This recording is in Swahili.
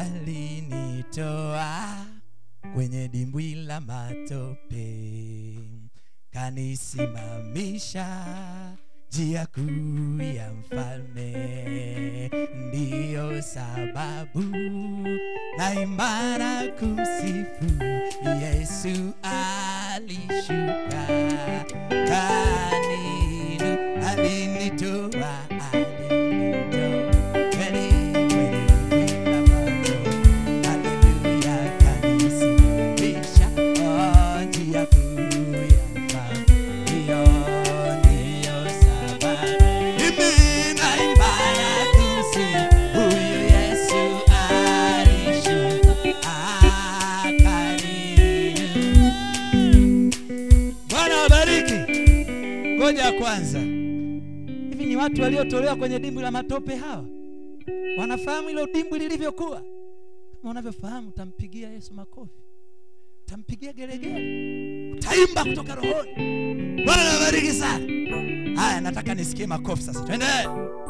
alinitoa kwenye dimbwi la matope kanisimamisha njia kuu ya mfalme ndiyo sababu na imara kumsifu yesu alishuka kaninu alinitoa alinitoa kweli kweli bila macho haleluya kanisimamisha oh, njia kuu ya mfalme ndiyo ndiyo sababu mimi naimana kumsifu huyu yesu alishuka akaninu bwana wabariki ngoja kwanza hivi ni watu waliotolewa kwenye dimbwi la matope hawa wanafahamu hilo dimbwi lilivyokuwa kama unavyofahamu utampigia yesu makofi utampigia geregere utaimba kutoka rohoni bwana wabariki sana haya nataka nisikie makofi sasa twende